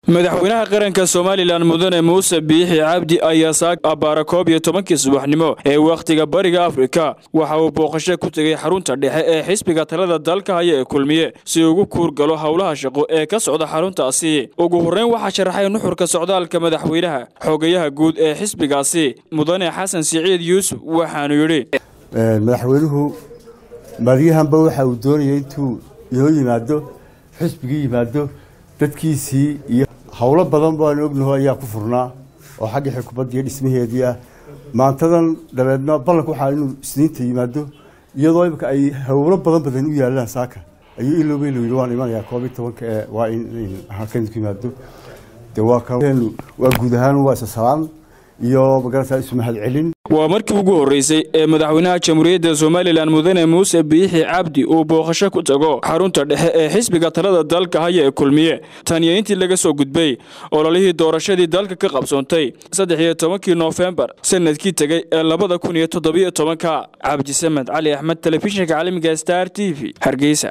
madaxweynaha qaranka somalilan mudane muuse biixi cabdi ayaa saag abbaara koob iyo tobankii subaxnimo ee wakhtiga bariga afrika waxa uu booqasho ku tegey xarunta dhexe ee xisbiga talada dalka haya ee kulmiye si ugu kuurgalo howlaha shaqo ee ka socda xaruntaasi ugu horreyn waxaa sharaxay nuxurka socdaalka madaxweynaha xogayaha guud ee xisbigaasi mudane xasan siciid yuusuf waxaanu yidhi madaxweynuhu maalyahanba waxa uu doonayay intuu inoo yimaado xisbigii yimaado dadkiisii iyo howlo badan baanu ognaho ayaa ku furnaa oo xagga xukuumadda iyo dhismaheedii ah maantadan dabeedna ballanka waxaa inuu isniinta yimaado iyadoo imika ay howlo badan badan u yaalaan saaka ayuu ilowba ilow yidhi waan imanayaa koob iyo tobanka ee waa in halkan ku yimaado de waa kan waa guud ahaan waa isa salaan iyo magarata isu mahad celin waa markii ugu horreysay ee madaxweynaha jamhuuriyadda somalilan mudane muuse biixi cabdi uu booqasho ku tago xarunta dhexe ee xisbiga talada dalka haya ee kulmiye taniyo intii laga soo gudbay ololihii doorashadii dalka ka qabsoontay saddex iyo tobankii noofembar sanadkii tegey ee labada kun iyo toddobiyo tobanka cabdisamed cali axmed telefishinka caalamiga star t v hargeysa